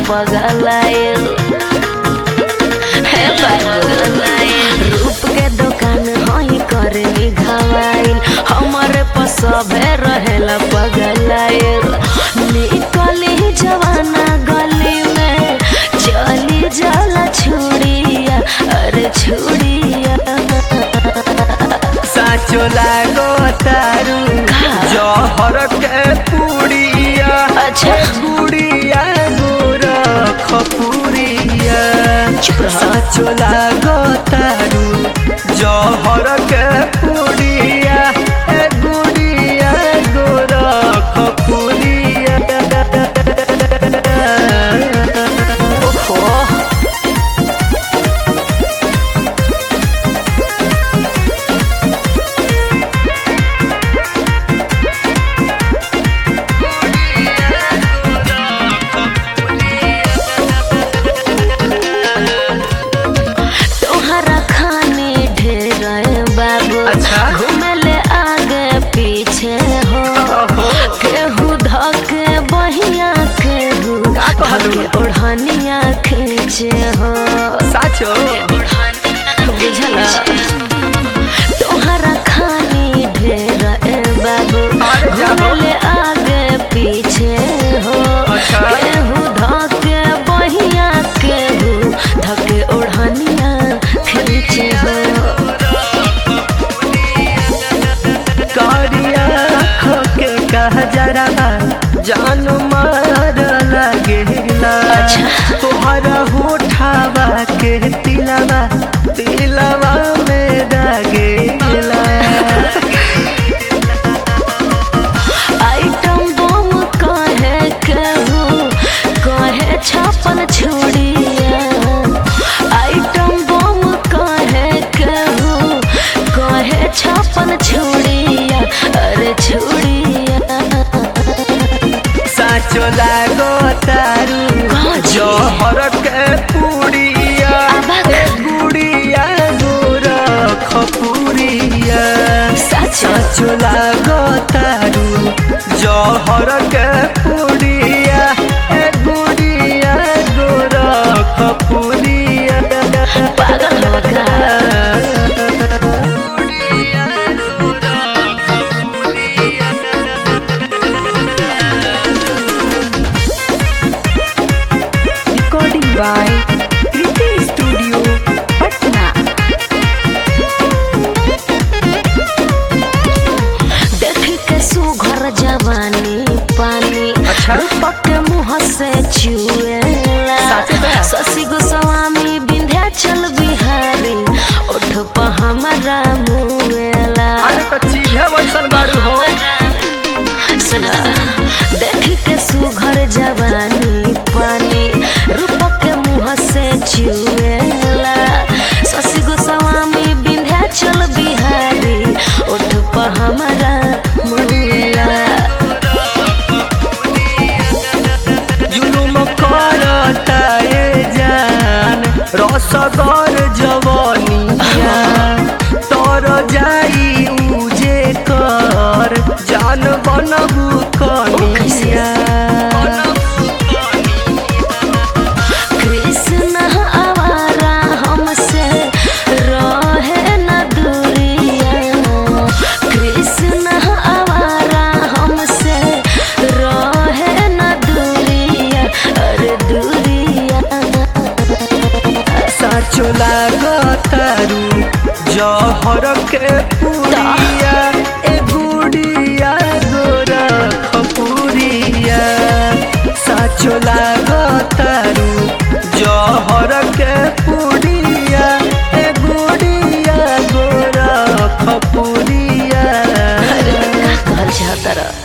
पगलाइल हे पगलाइल रूप के दुकान हई करे घावाइल हमारे पसबे रहेला पगलाइल निकली जवाना गली में चली जाला छुड़िया अरे छुड़िया साचो लागो तारू जहर के पुड़िया अच्छा। गुड़िया गोर खपुरिया चुप रह। साचो लागो तारू जहर के पुड़िया ए गुड़िया गोर खपुरिया ओहो तोहरा खाने ढेर बाबू अच्छा। घूमेले आगे पीछे हो ओहो। केहू धके बहिया केहू का कहलू? धके ओढ़निया खींचे हो साचो बुझला तोहरा खानी ढेर ए बाबू अरे जाहो। घूमेले आगे पीछे हो अच्छा। केहू धके बहिया केहू धके ओढ़निया खींचे हो कारिया खोके कह जरा जान मार लगेला अच्छा। तोहरा होठावा के तिलवा तिलवा में दगेला आइटम बम कहे केहू कहे छापन छुड़िया आइटम बम कहे केहू कहे छापन छुड़िया अरे छुड़िया साचो लागो तारू काची? जहर के पुड़िया अबक। ए गुड़िया गोर खपुरिया सच साचो लागो तारू जहर के पुड़िया ए गुड़िया गोर खपुरिया पागल हो का recording by Kriti studio Patna देख के सुघर जवानी पानी अच्छा। रूपक के मुँह से चुएला साचे बा? शशि गोस्वामी विंध्याचल बिहारी ओठ पर हमारा मुएला अरे तो चीजे वैसन बारू हो सुना देख के सुघर जवानी पानी रूपक के मुँह से चुएला शशि गोस्वामी विंध्याचल बिहारी ओठ पर हमारा मुएला जुलुम करता ए जान रसगर जवानिया तर जाई उजे कर जान बनबू कनिया कृष्ण आवारा हमसे रहे न दूरिया कृष्ण आवारा हमसे रहे न दूरिया अरे दूरिया साचो लागतारू जहर के पुरिया ए गुड़िया गोरा खपुरिया साचो लागतारू जहर के पुरिया ए गुड़िया गोरा खपुरिया अरे का कहल चाहता